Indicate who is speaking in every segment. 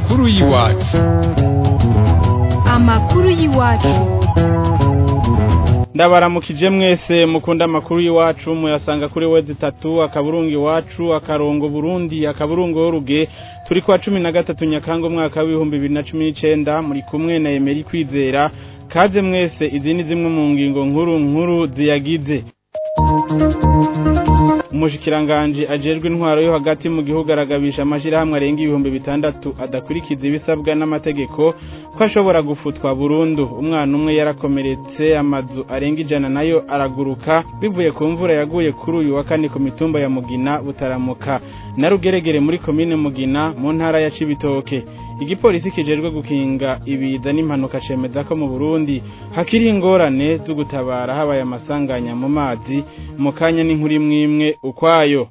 Speaker 1: amakuru y'iwacu
Speaker 2: amakuru y'iwacu
Speaker 3: ndabaramukije mwese mukunda amakuru y'iwacu muyasanga kuri wezi itatu akaburungu iwacu akarongo burundi akaburungu w'uruge turi kwa cumi na gatatu nyakanga umwaka w'ibihumbi bibiri na cumi n'icenda muri kumwe na emeri kwizera kaze mwese izi ni zimwe mu ngingo nkuru nkuru ziyagize umushikiranganji ajejwe intwaro yo hagati mu gihugu aragabisha amashirahamwe arenga ibihumbi bitandatu adakurikiza ibisabwa n'amategeko ko ashobora gufutwa burundu umwana umwe yarakomeretse amazu arenga ijana nayo araguruka bivuye ku mvura yaguye kuri uyu wa kane ku mitumba ya mugina butaramuka na rugeregere muri komine mugina mu ntara ya cibitoke igipolisi kijejwe gukinga ibiza n'impanuka cemeza ko mu Burundi hakiri ingorane zo gutabara habaye amasanganya mu mazi mu kanya n'inkuru imwe imwe ukwayo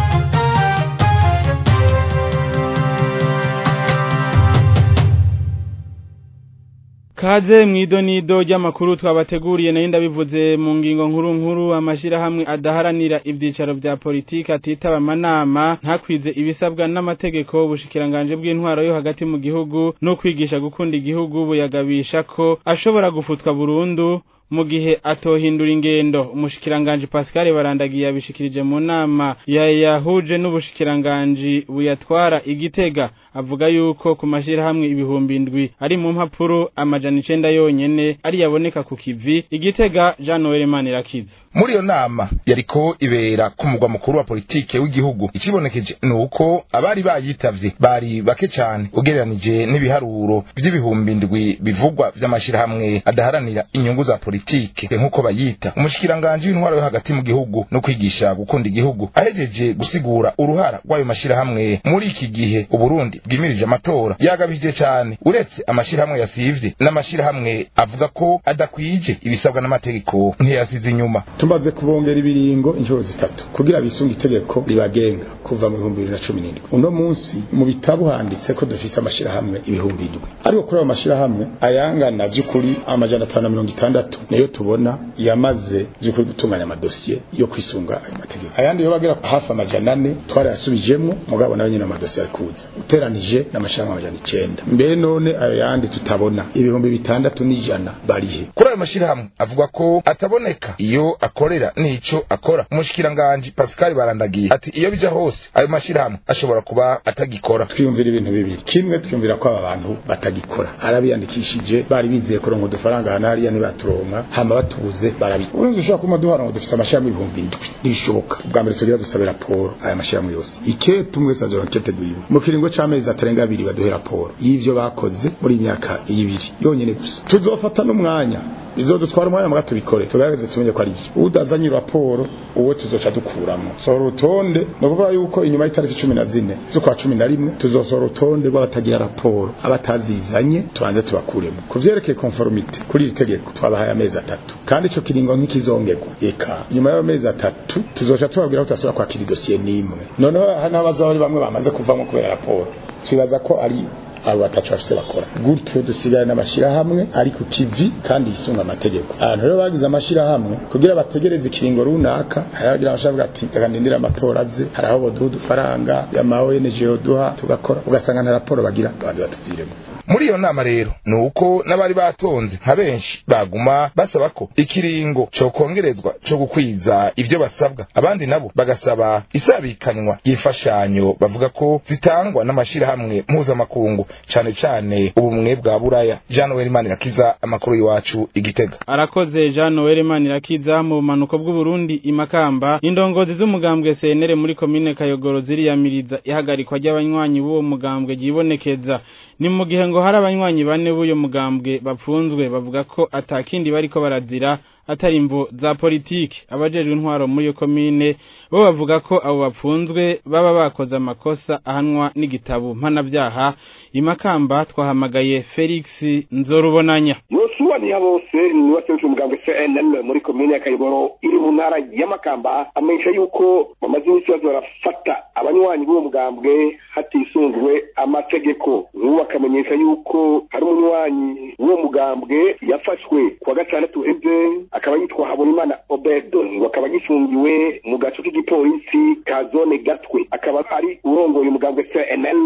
Speaker 3: Kaze mwidonido ry'amakuru twabateguriye nayo ndabivuze mu ngingo nkuru nkuru amashirahamwe adaharanira ivyicaro vya politiki atitaba amanama ntakwize ibisabwa n'amategeko ubushikiranganje bw'intwaro yo hagati mu gihugu no kwigisha gukunda igihugu buyagabisha ko ashobora gufutwa burundu mu gihe atohindura ingendo umushikiranganje Pascal Barandagiye yabishikirije mu nama ya yahuje n'ubushikiranganje buyatwara igitega avuga yuko ku mashirahamwe ibihumbi indwi ari mu mpapuro amajana icenda yonyene ari yaboneka ku kivi igitega Jean Noel Manirakiza
Speaker 4: muri iyo nama yariko ibera ku mugwa mukuru wa politike w'igihugu ikibonekeje nuko abari bayitavye bari bake cane ugereranije n'ibiharuro vy'ibihumbi indwi bivugwa vy'amashirahamwe adaharanira inyungu za politike nk'uko bayita umushikiranganje w'intwaro yo hagati mu gihugu no kwigisha gukunda igihugu ahejeje gusigura uruhara rw'ayo mashirahamwe muri iki gihe uburundi bwimirije amatora yagabije cane uretse amashirahamwe yasivye n'amashirahamwe avuga ko adakwije ibisabwa n'amategeko ntiyasize inyuma
Speaker 5: tumaze kubongera ibiringo inshuro zitatu kugira bisunga itegeko ribagenga kuva mu bihumbi bibiri na cumi n'indwi uno munsi mu bitabo handitse ko dufise amashirahamwe ibihumbi indwi ariko kuri ayo mashirahamwe ayangana vy'ukuri amajana atanu na mirongo itandatu niyo tubona yamaze vy'ukuri gutunganya amadosiye yo kwisunga ayo mategeko ayandi yo bagera hafi amajana ane twarayasubijemwo mugabo nayo nyene amadosiye ari kuza uteranije n'amashirahamwe amajana icenda mbere none ayo yandi tutabona ibihumbi bitandatu n'ijana barihe
Speaker 4: kuri ayo mashirahamwe avuga ko ataboneka iyo akorera nico akora umushikiranganje Pascal Barandagiye ati iyo bija hose ayo mashirahamwe ashobora kuba atagikora
Speaker 5: twiyumvira ibintu bibiri kimwe twiyumvira ko aba bantu batagikora arabiyandikishije bari bizeye kuronka udufaranga hana hariya ntibaturonka hama batubuze barabi urumva ushobora kuma duhara ngo dufise amashirahamwe ibihumbi indwi ntibishoboka ubwa mbere tugira dusabe raporo aya mashirahamwe yose ikete umwe wese azoronka ikete gwiwe mu kiringo c'amezi atarenga abiri baduhe raporo y'ivyo bakoze muri imyaka ibiri yonyene gusa tuzofata n'umwanya bizodutwara umwanya muga tubikore tugaragaze tumenye ko ari byo udazanye raporo uwo tuzoca dukuramo sohora urutonde ni ukuvuga yuko inyuma y'itariki cumi na zine z'ukwa cumi na rimwe tuzosohora urutonde rw'abatagira raporo abatazizanye tubanze tubakuremo ku vyerekeye konforomite kuri iri tegeko twabahaye amezi atatu kandi ico kiringo nk'ikizongerwa eka nyuma y'ayo mezi atatu tuzoca tubabwira ko tudashobora kwakira idosiye n'imwe noneho hano habazaho ari bamwe bamaze kuvamo kubera raporo twibaza ko ari abo batacu bafise bakora gutyo dusigare n'amashirahamwe ari ku kivi kandi yisunga amategeko abantu rero bagize amashirahamwe kugira bategereze ikiringo runaka hari abagira abashavuga ati reka ndindire amatora aze hari aho boduha udufaranga y'ama ONG yoduha tugakora ugasanga nta raporo bagira abandi batuviremo
Speaker 4: muri iyo nama rero ni uko n'abari batonze nka benshi baguma basaba ko ikiringo cokongerezwa co gukwiza ivyo basabwa abandi nabo bagasaba isabikanywa ry'imfashanyo bavuga ko zitangwa n'amashirahamwe mpuzamakungu cane cane ubumwe bwa buraya jean noel manirakiza amakuru y'iwacu igitega
Speaker 3: arakoze Jean Noel Manirakiza mu bumanuko bw'Uburundi imakamba indongozi z'umugambwe CNL muri komine Kayogoro ziriyamiriza ihagarikwa ry'abanywanyi b'uwo mugambwe ryibonekeza ni mu gihe ngo hari abanywanyi bane b'uyo mugambwe bapfunzwe bavuga ko atakindi bariko barazira atari imvo za politiki abajejwe intwaro muri iyo komine bo bavuga ko abo bapfunzwe baba bakoze amakosa ahanwa n'igitabo mpanabyaha imakamba twahamagaye Felix Nzorubonanya
Speaker 6: yosuwa niha bose ni waserukiye umugambwe cnn muri komine ya kayiboro iri mu ntara y'amakamba amenyesha yuko bamaze iminsi baza barafata abanywanyi b'uwo mugambwe hatisunzwe amategeko nk'ubu bakamenyesha yuko hari umunywanyi w'uwo mugambwe yafashwe kuwa gatandatu eze akaba yitwa habonimana obedo ngo akaba gifungiwe mu gace k'igipolisi ka zone gatwe akaba ari urongoye umugambwe cnl ku musozi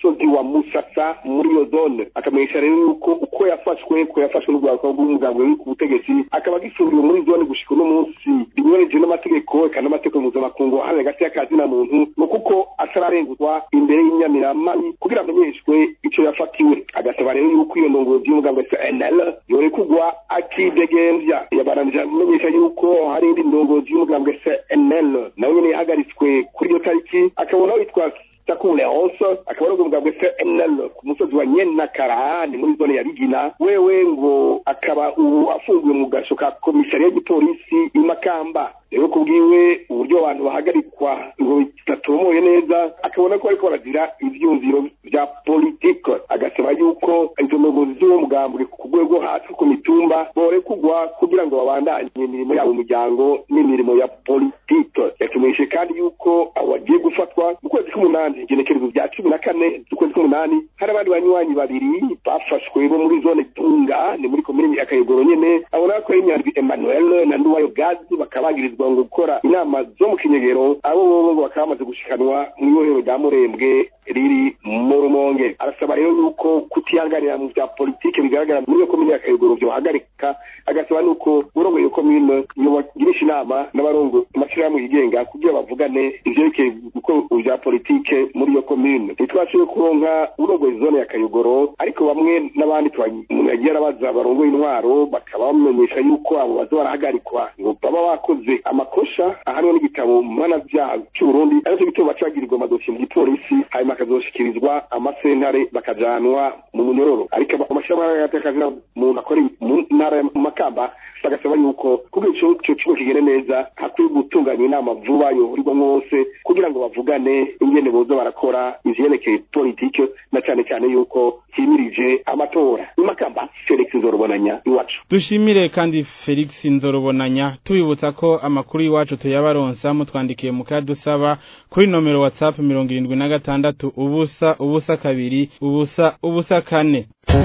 Speaker 6: musozi wa musasa muri iyo zone akamenyesha rero yuko uko yafashwe ko yafashwe n'urwego rw'umugambwe uri ku butegetsi akaba agifungiwe muri zone gushika uno munsi binyuranije n'amategeko eka n'amategeko mpuzamakungu ahana hagati y'akazi na muntu ni kuko atararenguzwa imbere y'inyamiramabi kugira amenyeshwe ico yafatiwe agasaba rero yuko iyo ndongozi y'umugambwe cnl yorekugwa akidegembya yabaranije amenyesha yuko hari indi ndongozi y'umugambwe cnl nawe nyene yahagaritswe kuri iyo tariki akabona witwa takule hose akaba ari umugambwe cnl ku musozi wa nyenakara ni muri zone ya bigina wewe ngo akaba ubu afungiwe mu gasho ka komisariya y'igipolisi imakamba rero kubwiwe uburyo abantu bahagarikwa ngo bitatomoye neza akabona ko bariko baragira ivyumviro vya politike agasaba yuko izo ndongozi z'uwo mugambwe ku rwego hasi ku mitumba borekugwa kugira ngo babandanye imirimo yabo umuryango n'imirimo ya politike yatumenyeshe kandi yuko abo bagiye gufatwa mu kwezi k'umunani igenekerezo vya cumi na kane z'ukwezi k'umunani hari abandi banywanyi babiri bafashwe bo muri zone tunga ni muri komini ya kayogoro nyene abona ko ari nyandwi emmanuel na nduwayo gazi bakaba bagirizwa ngo gukora inama zo mu kinyegero abo bobo ngo bakaba bamaze gushikanwa mu ibohero rya murembwe riri mu rumonge arasaba rero yuko kutihanganira mu vya politike bigaragara muri iyo komine ya kayogoro vyohagarika agasaba nuko urongoye iyo komine yobagirisha inama n'abarongo amashirahamwe yigenga kugira bavugane ivyerekeye gukora vya politike muri iyo komine ntitwashoboye kuronka urongoye zone ya kayogoro ariko bamwe n'abandi umuntu yagiye arabaza barongoye intwaro bakaba bamenyesha yuko abo baza barahagarikwa ngo baba bakoze amakosha ahanwe n'igitabo mpanavyaha c'uburundi arivyo gituma baca bagirirwa amadosiye mu gipolisi hanyuma akazoshikirizwa amasentare bakajanwa mu munyororo ariko amashirahamwe y'agateka muntu akora mu ntara mu makamba bagasaba yuko kugira ico ico kigo kigende neza hakwiye gutunganya inama vuba yohurirwamwo bose kugira ngo bavugane ingene boza barakora ivyerekeye politike na cane cane yuko himirije amatora imakamba felix nzorobonanya iwacu
Speaker 3: dushimire kandi felix nzorobonanya tubibutsa ko amakuru y'iwacu tuyabaronsa mutwandikiye mukadusaba kuri nomero whatsapp mirongo irindwi na gatandatu ubusa ubusa kabiri ubusa ubusa kane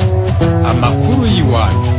Speaker 1: amakuru y'iwacu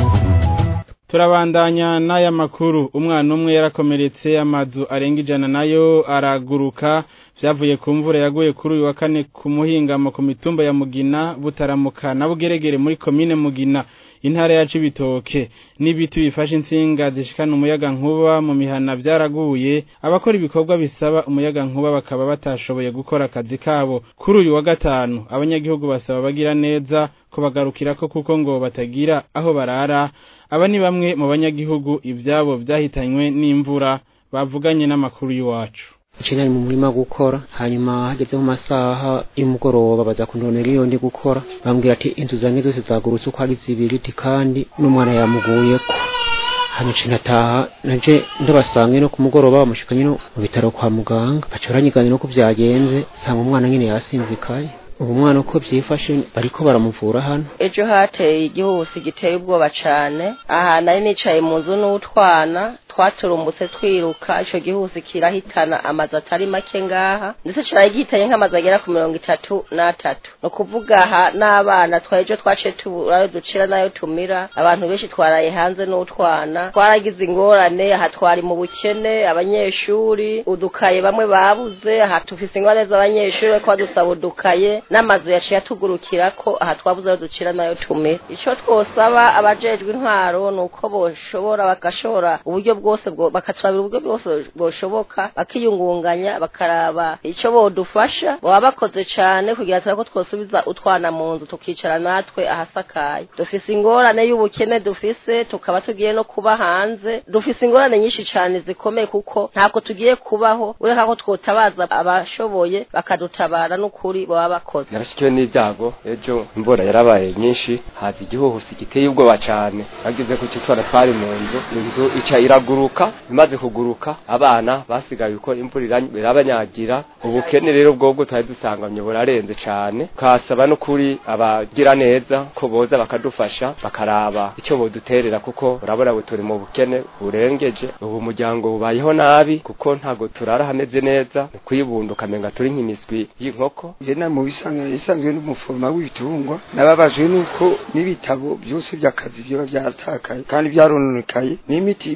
Speaker 3: turabandanya n'aya makuru umwana umwe yarakomeretse amazu arenga ijana nayo araguruka vyavuye ku mvura yaguye kuri uyu wa kane ku muhingamo ku mitumba ya mugina butaramuka na bugeregere muri komine mugina intara ya cibitoke n'ibiti bifashe insinga zishikana umuyaga nkuba mu mihana vyaraguye abakora ibikorwa bisaba umuyaga nkuba bakaba batashoboye gukora akazi kabo kuri uyu wa gatanu abanyagihugu basaba bagira neza ko bagarukirako kuko ngo batagira aho barara aba ni bamwe mu banyagihugu ivyabo vyahitanywe n'imvura bavuganye n'amakuru y'iwacu
Speaker 2: nari mu murima gukora hanyuma hageze mu masaha y'umugoroba baza kundonera iyo ndi gukora bambwira ati inzu zanjye zose zagurutse uko ari zibiri kandi n'umwana yamuguyeko hano nataha naje ndabasanga no ku mugoroba bamushikanye no mu bitaro kwa muganga baca baranyigana no ko byagenze nsanga umwana nyine yasinzikaye ubu mwana uko byifashe bariko baramuvura hano
Speaker 7: ejo hateye igihusi giteye ubwoba cane aha nari nicaye mu nzu n'utwana twaturumbutse twiruka ico gihusi kirahitana amazu atari make ngaha ndetse caraye gihitanye nk'amazu agera ku mirongo itatu n'atatu ni ukuvuga aha n'abana twaejo twaciye tuburayo ducira nayo tumira abantu benshi twaraye hanze n'utwana twaragize ingorane aha twari mu bukene abanyeshuri udukaye bamwe babuze aha tufise ingorane z'abanyeshuri bariko badusaba udukaye n'amazu yaciye atugurukira ko aha twabuze ayo ducira nayo tumira ico twosaba abajejwe intwaro ni uko boshobora bagashobora uburyo bwose bakaturabira uburyo bwose bwoshoboka bakiyungunganya bakaraba ico bodufasha baba bakoze cane kugira ngo twosubiza utwana mu nzu tukicara natwe ahasakaye dufise ingorane y'ubukene dufise tukaba tugiye no kuba hanze dufise ingorane nyinshi cane zikomeye kuko ntako tugiye kubaho ureka ko twotabaza abashoboye bakadutabara n'ukuri baba bakoze
Speaker 8: narashikiwe n'ibyago ejo imvura yarabaye nyinshi haza igihuhusi giteye ubwoba cane bageze ku citwara twari mu nzu inzu ica iraguruka imaze kuguruka abana basigaye uko imvura irabanyagira ubukene rero bwobwo twari dusanganye burarenze cane kasaba no kuri abagira neza ko boza bakadufasha bakaraba icyo boduterera kuko urabona ngo turi mu bukene burengeje ubu muryango bubayeho nabi kuko ntago turara hameze neza kwibunda ukamenga turi nk'imiswi y'inkoko
Speaker 9: jena mu bisanzwe n'umufoma w'ibitungwa nababajwe nuko n'ibitabo byose by'akazi byo byatakaye kandi byarononekaye n'imiti y'ibitungwa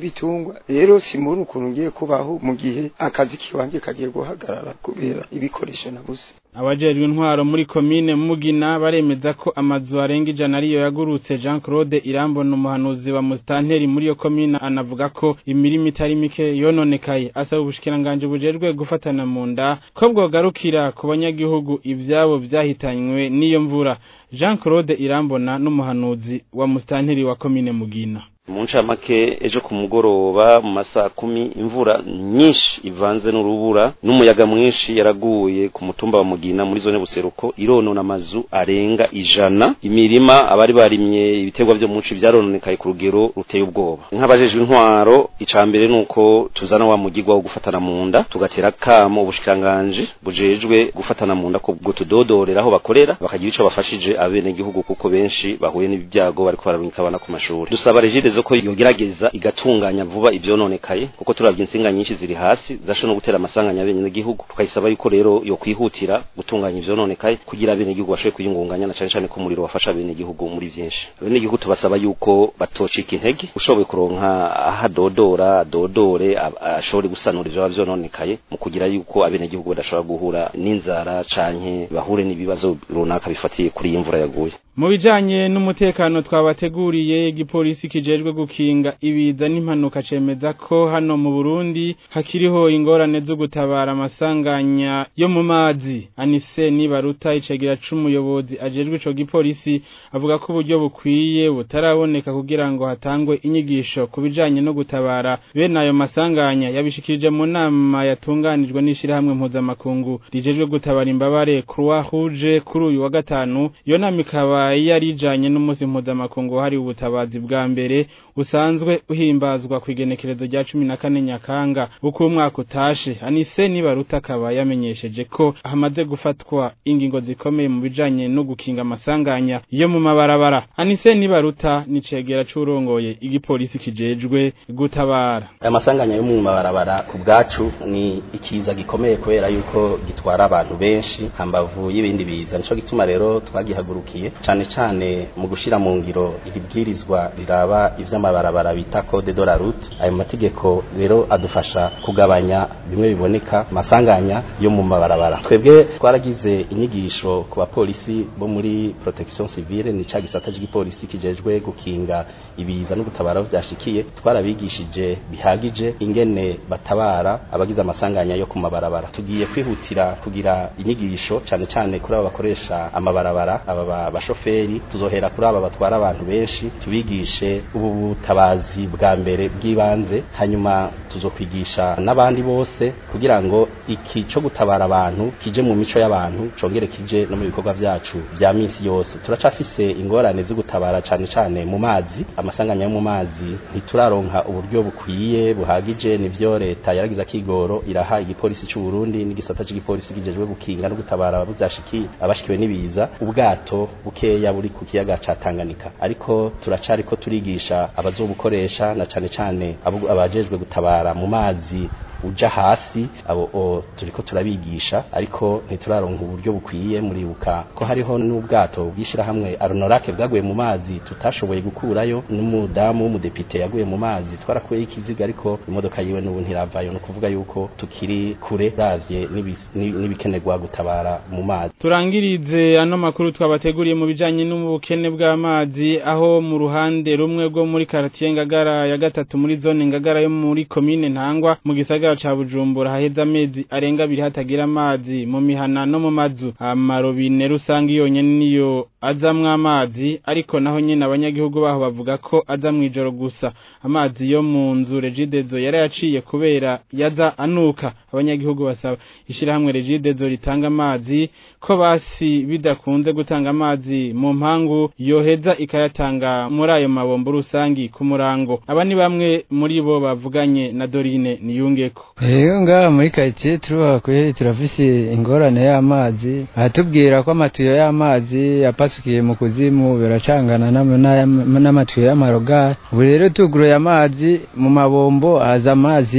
Speaker 9: ibitungwa rero simbona ukuntu ngiye kubaho mu gihe akazi kiwanje kagiye guhagarara kubera ibikoresho nabuze
Speaker 3: abajejwe intwaro muri komine mugina baremeza ko amazu arenga ijana ariyo yagurutse Jean Claude Irambona umuhanuzi wa Mustanteri muri yo komine anavuga ko imirimo itari mike yononekaye asaba ubushikiranganje bujejwe gufatana mu nda ko bwogarukira ku banyagihugu ivyabo vyahitanywe n'iyo mvura Jean Claude Irambona n'umuhanuzi wa Mustanteri wa komine mugina
Speaker 10: mu ncamake ejo ku mugoroba mu masaha kumi imvura nyinshi ivanze n'urubura n'umuyaga mwinshi yaraguye ku mutumba wa mugina muri zone buseruko ironona amazu arenga ijana imirima abari barimye ibiterwa vyo munsi vyarononekaye ku rugero ruteye ubwoba nk'abajejwe intwaro ica mbere nuko tuzana wa mugigwa wo gufatana mu nda tugatera kamo ubushikanganje bujejwe gufatana mu nda ko bwo tudodorera aho bakorera bakagira ico bafashije abene gihugu kuko benshi bahuye n'ibyago bariko bararungika abana ku mashuri dusaba regide zo ko yogerageza igatunganya vuba ivyononekaye kuko turavye insinga nyinshi ziri hasi zasho no gutera amasanganya abene gihugu tukayisaba yuko rero yo kwihutira gutunganya ivyononekaye kugira abene gihugu bashobe kuyungunganya na cane cane ko umuriro wafasha abene gihugu muri vyinshi abene gihugu tubasaba yuko batocika intege ushoboye kuronka ahadodora adodore ashobore gusanura ivyo vyononekaye mu kugira yuko abene gihugu badashobora guhura n'inzara canke bahure n'ibibazo runaka bifatiye kuri iyi mvura yaguye
Speaker 3: mu bijanye n'umutekano twabateguriye igipolisi kijejwe gukinga ibiza n'impanuka cemeza ko hano mu Burundi hakiriho ingorane zo gutabara amasanganya yo mu mazi anise nibaruta icegera c'umuyobozi ajejwe ico gipolisi avuga ko uburyo bukwiye butaraboneka kugira ngo hatangwe inyigisho ku bijanye no gutabara bene ayo masanganya yabishikirije mu nama yatunganijwe n'ishirahamwe mpuzamakungu rijejwe gutabara imbabare Croix Rouge kuri uyu wa gatanu iyo nama ikaba yarijanye n'umunsi mpuzamakungu hari ubutabazi bwa mbere usanzwe uhimbazwa ku igenekerezo rya cumi na kane nyakanga uko umwaka utashe anise nibaruta akaba yamenyesheje ko hamaze gufatwa ingingo zikomeye mu bijanye no gukinga amasanganya yo mu mabarabara anise nibaruta ni cegera c'urongoye igipolisi kijejwe gutabara
Speaker 11: aya masanganya yo mu mabarabara ku bwacu ni ikiza gikomeye kubera yuko gitwara abantu benshi hambavu y'ibindi biza nico gituma rero twagihagurukiye cane cane mu gushira mu ngiro iribwirizwa riraba ivy'amabarabara bita code de la route ayo mategeko rero adufasha kugabanya bimwe biboneka masanganya yo mu mabarabara twebwe twaragize inyigisho ku bapolisi bo muri protection civile ni ca gisata cy'igipolisi kijejwe gukinga ibiza no gutabara aho vyashikiye twarabigishije bihagije ingene batabara abagize amasanganya yo ku mabarabara tugiye kwihutira kugira inyigisho cane cane kuri abo bakoresha amabarabara aba bashoferi tuzohera kuri aba batwara abantu benshi tubigishe ubu butabazi bwa mbere bw'ibanze hanyuma tuzokwigisha n'abandi bose kugira ngo iki cyo gutabara abantu kije mu mico y'abantu congere kije no mu bikorwa vyacu vya misi yose turacafise ingorane zo gutabara cane cane mu mazi amasanganya yo mu mazi ntituraronka uburyo bukwiye buhagije nivyo leta yaragize akigoro iraha igipolisi c'u Burundi n'igisata c'igipolisi kijejwe gukinga no gutabara abuzashiki abashikiwe n'ibiza ubwato bukeya buri ku kiyaga ca Tanganyika ariko turacari ko turigisha abazobukoresha na cane cane abajejwe gutabara mu mazi uja hasi abo o, turiko turabigisha ariko ntituraronka uburyo bukwiye muribuka ko hariho n'ubwato bwishira hamwe Arnorake bwaguye mu mazi tutashoboye gukurayo n'umudamu w'umudepite yaguye mu mazi twarakuye ikiziga ariko imodoka yiwe n'ubu ntiravayo no kuvuga yuko tukiri kure ravye n'ibikenerwa gutabara mu mazi
Speaker 3: turangirize ano makuru twabateguriye mu bijanye n'ubukene bw'amazi aho mu ruhande rumwe rwo muri quartier Ngagara ya gatatu muri zone Ngagara yo muri commune Ntangwa mu gisagara ca Bujumbura haheze amezi arenga abiri hatagira amazi mu mihana no mu mazu amarobine rusange yonyene niyo azamwo amazi ariko naho nyene abanyagihugu baho bavuga ko aza mwijoro gusa amazi yo mu nzu Regidezo yarayaciye kubera yaza anuka abanyagihugu basaba ishirahamwe Regidezo ritanga amazi ko basi bidakunze gutanga amazi mu mpangu yoheza ikayatanga muri ayo mabombo rusangi ku murango aba ni bamwe muri bo bavuganye na Dorine niyungeko
Speaker 12: Eyo ngaha muri quartier turuha kweri turafise ingorane y'amazi ahatubwira ko amatuyo y'amazi yapasukiye mu kuzimu biracangana n'amatuyo y'amarogari ubu rero tuguruye amazi mu mabombo haza amazi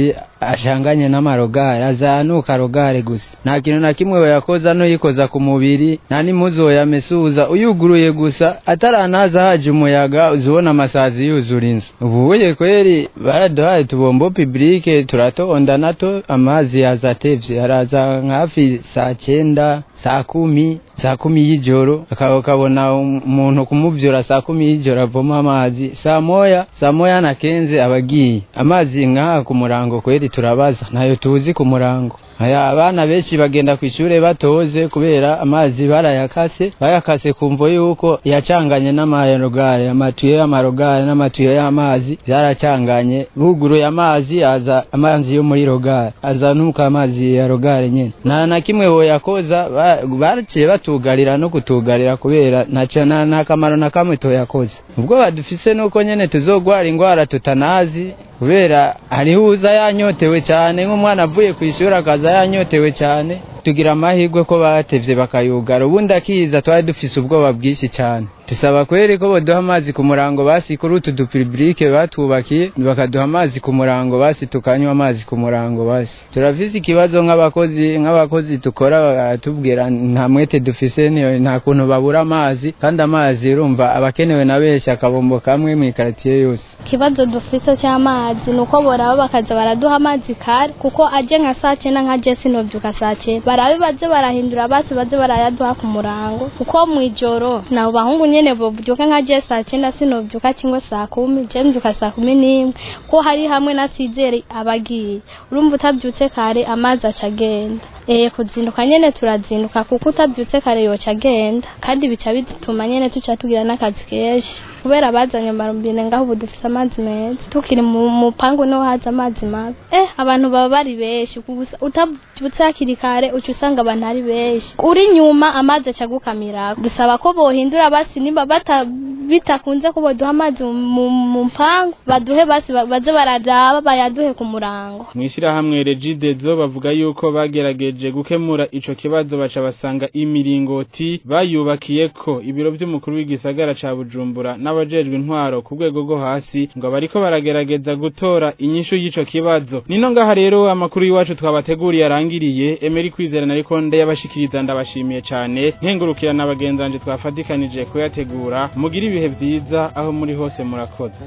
Speaker 12: ashanganye n'amarogare azanuka rogare gusa nta kintu na kimwe woyakoza n'uyikoza ku mubiri nta n'impuzu woyamesuza uyuguruye gusa ataranaza haje umuyaga uzibona amasazi yuzura inzu ubuye kweri baraduhaye tubombo publike turatonda nato amazi yaza atevye araza hafi saa cyenda saa kumi saa kumi y'ijoro ukabona umuntu kumuvyura saa kumi y'ijoro avoma amazi saa moya saa moya na kenze abagiye amazi nk'aha ku murango kweri turabaza ntayo tuzi ku murango aya abana benshi bagenda ku ishure batoze kubera amazi barayakase bayakase kumvo yuko yacanganye n'amarogare amatuyo y'amarogare n'amatuyo y'amazi byaracanganye buguruye amazi aza amazi yo muri rogare aza nuko amazi ya rogare nyene nta na kimwe woyakoza baraciye batugarira no kutugarira kubera nta kamaro na kamwe toyakoze ubwo badufise nuko nyene tuzogwara ingwara tutanazi kubera hariho uza yanyotewe cyane nk'umwana avuye ku ishuri akaza yanyotewe cyane tugira amahirwe ko batevye bakayugara ubundi akiza twari dufise ubwoba bwinshi cyane tusaba kweri ko boduha amazi ku murango basi kuri utu dupibrike batubakiye bakaduha amazi ku murango basi tukanywa amazi ku murango basi turafise ikibazo nk'abakozi nk'abakozi tukora baratubwira nta mwete dufise nta kuntu babura amazi kandi amazi urumva abakenewe na benshi akabombo kamwe mu ikaratiye yose
Speaker 13: ikibazo dufise cy'amazi ni uko boraba bakaza baraduha amazi kare kuko aje nka saa cyenda nka je sinovyuka saa cyenda barabe baze barahindura basi baze barayaduha ku murango kuko mw'ijoro nabo bahungu nyene bovyuka nka je saa cyenda sinovyuka kimwe saa kumi je mvyuka saa kumi n'imwe ko hari hamwe na sizere abagiye urumva utavyutse kare amazi aca agenda eh kuzinduka nyene turazinduka kuko utavyutse kare yoca agenda kandi bica bituma nyene tuca tugira n'akazi kenshi kubera bazanye amarumbine ngaho ubu dufise amazi meza tukiri mu mupangu niho haza amazi mabi eh abantu baba bari benshi utavyutse hakiri kare uca usanga abantu ari benshi uri nyuma amazi aca agukamira dusaba ko bohindura basi nimba bata bitakunze ko boduha amazi mu mpangu baduhe basi baze bararaba bayaduhe ku murango
Speaker 3: mwishirahamwe regidezo bavuga yuko bagerageje gukemura ico kibazo baca basanga imiringoti bayubakiye ko ibiro vy'umukuru w'igisagara ca Bujumbura n'abajejwe intwaro ku rwego rwo hasi ngo bariko baragerageza gutora inyishu y'ico kibazo nino ngaha rero amakuru y'iwacu twabateguriye arangiriye Emery Kwizera ariko ndayabashikiriza ndabashimiye cane nkengurukira n'abagenzanje twafatikanije kuyategura mugira ibihe vyiza aho muri hose murakoze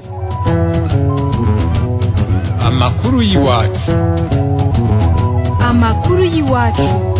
Speaker 1: amakuru y'iwacu
Speaker 14: amakuru y'iwacu